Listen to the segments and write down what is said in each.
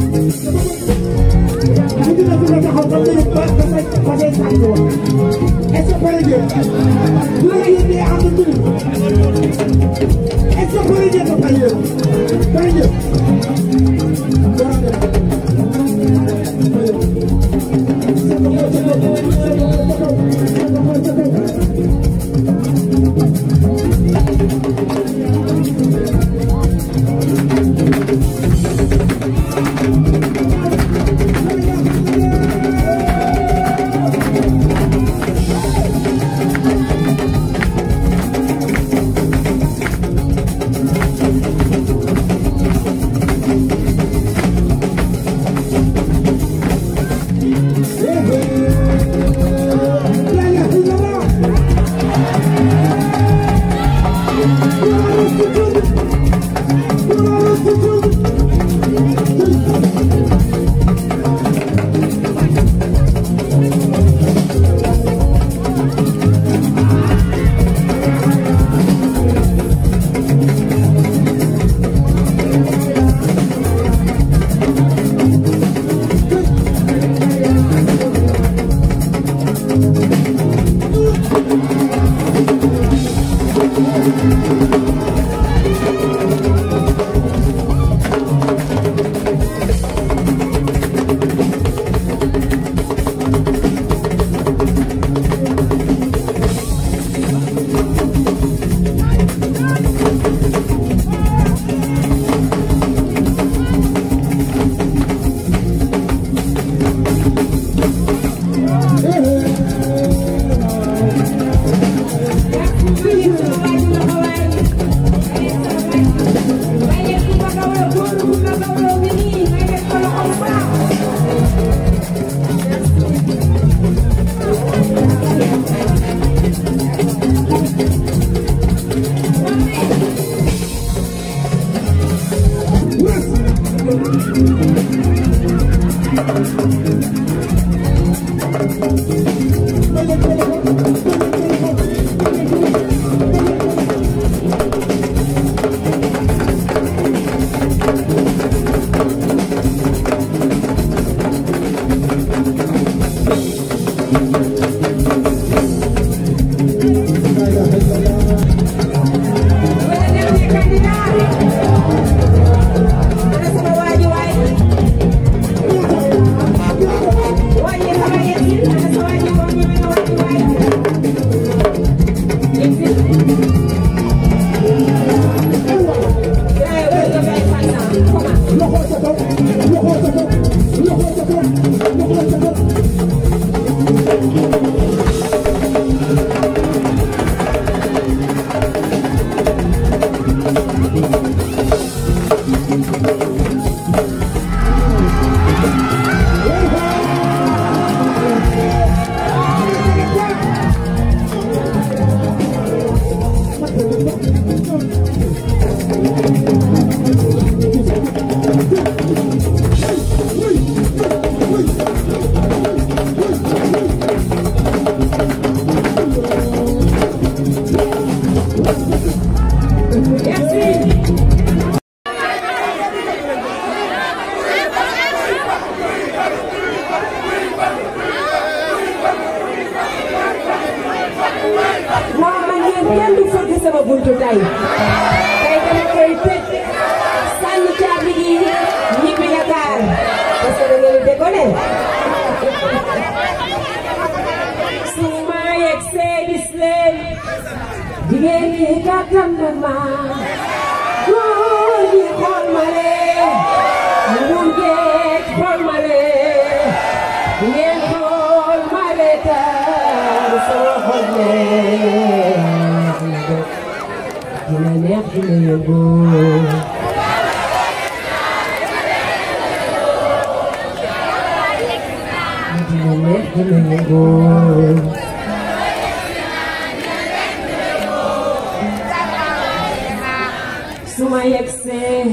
suma yegsee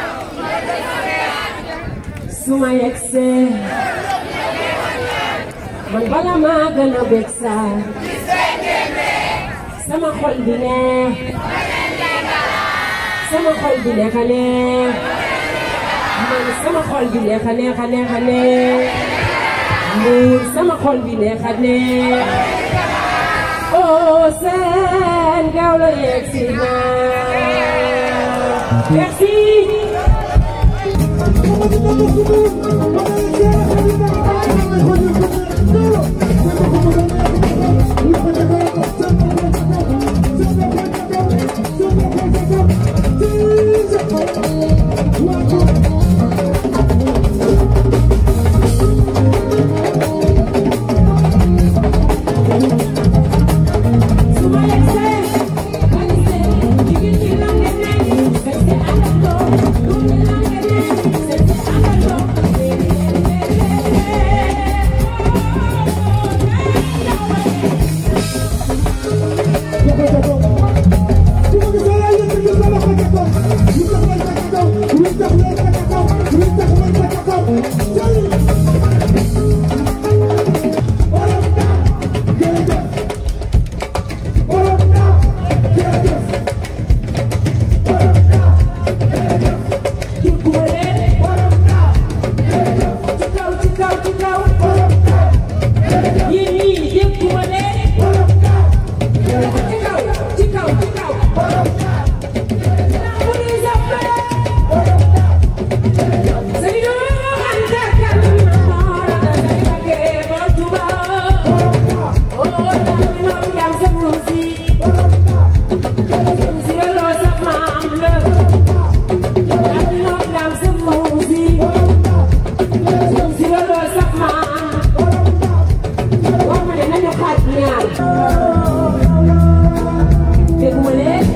suma yegsee man bala maa gën a bég saa sama xol bi neex sama xol bi nekk neex ma man sama xol bi neex a neex a neex a neex Mbuur sama xol bi neex a neex oh seen gaaw la yegg si naa merci suma yegsee man see jigéen ñi la ngeen ne seet si àndandoo lu ñu la ngeen ne seet si àndandoo Jukuma leen ci kaw ci kaw ci kaw yéen ñii jukuma leen ci kaw ci kaw ci kaw police of Sëriñ Anta kan mara da ke ba tuba o tamino yam sa musi si lo sa mam le tamino yam sa musi si lo sa mam wax ma ne nañu xaaj ñaar dégguma leen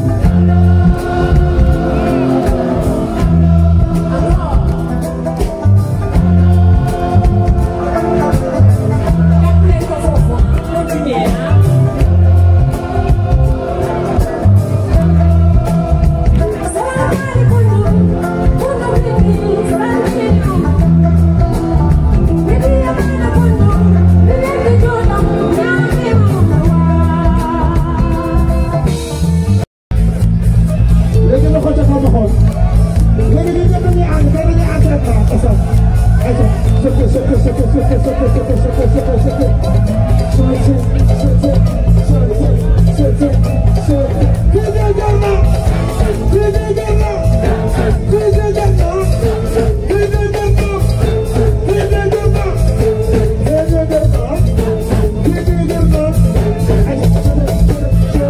jàppale ko foofu continuer ah léegi ma xool ca kaw ma xool léegi ñun ñëpp dañuy ànd tey dañuy ànd rek ah ayca ayca sëkk sëkk sëkk sëkk sëkk sëkk sëkk sëkk sëkk sëkk kii de jar na kii de jar na kii de jar na kii de jar na kii de jar na kii de jar na kii de jar na ayca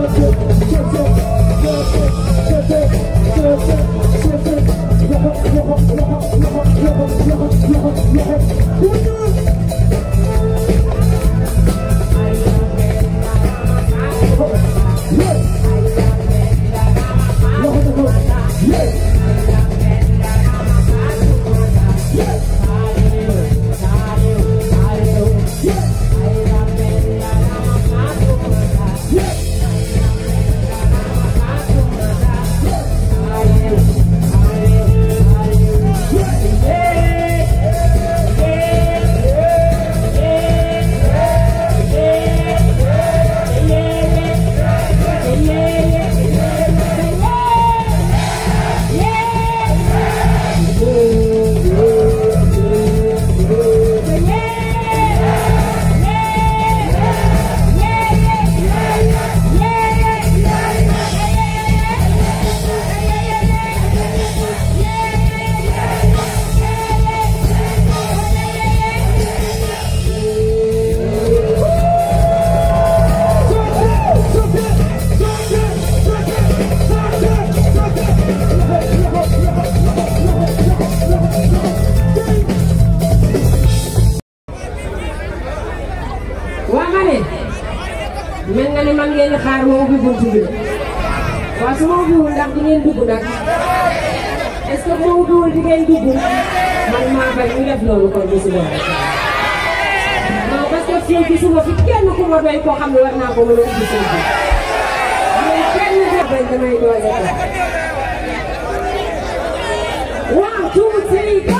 waa ma ne mel nga ni man ngeen di xaar ma ubbi buntu bi waaw su ma ubbiwul ndax di ngeen dugg nag est ce que bu ma ubbiwul di ngeen dugg man maa bañ ñu def loolu kon bi suba non parce que fii gisuma fi kenn ku ma doy koo xam ne war naa ko mën a ubbi sëy bi mais kenn ku bañ damay doole ko one two three go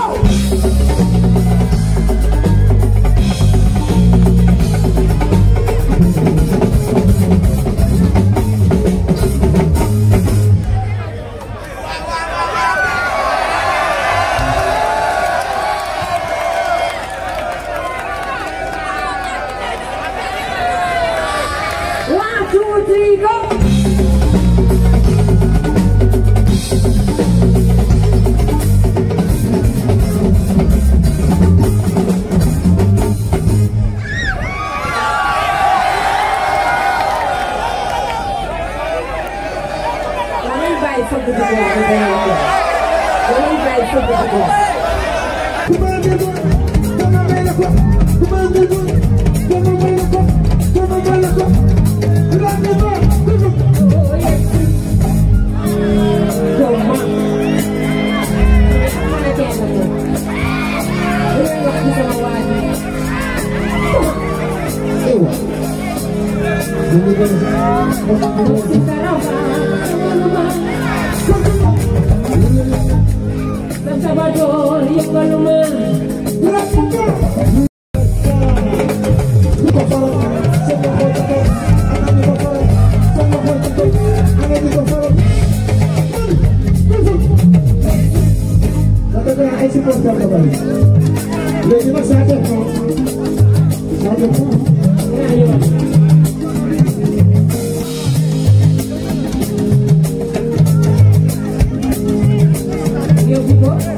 Salvador, yëngaluma léegi nag saa def na saa def na ñaari yoon. yóbbu ko